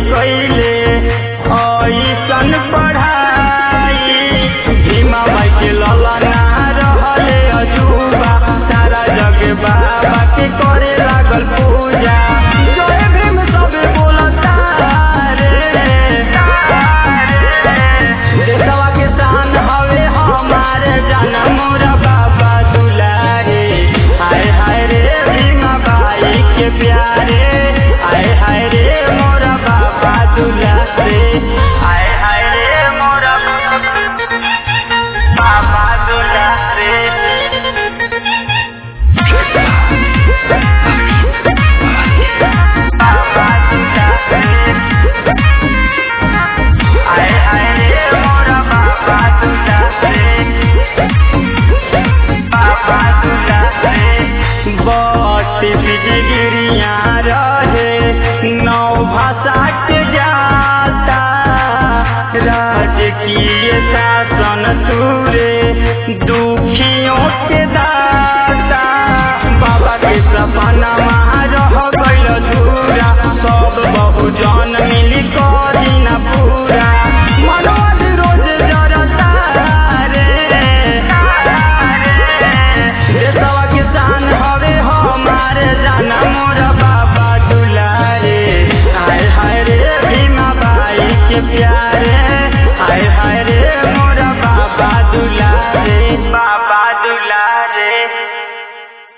कैले ऐसन पढ़ाई भीमा बाई के ललना रहले अजूबा सारा जग बाबा के करे लागल पूजा जय भीम सबे बोलता रे देशवा के शान हवे हमारे जनम मोरा बाबा दुलारे हाय हाय रे भीमा बाई के प्यारे हाय हाय रे मोरा बाबा दुलारे हाय हाय रे मोरा बाबा दुलारे बाबा दुलारे हाय हाय रे मोरा बाबा दुलारे बाबा दुलारे बट बिजगिरिया रहे नौ भाषा के जाता राजकीय शासन तुरे दुखियों के दाता बाबा के सपना रह गइल धूरा सब बहुजन मिली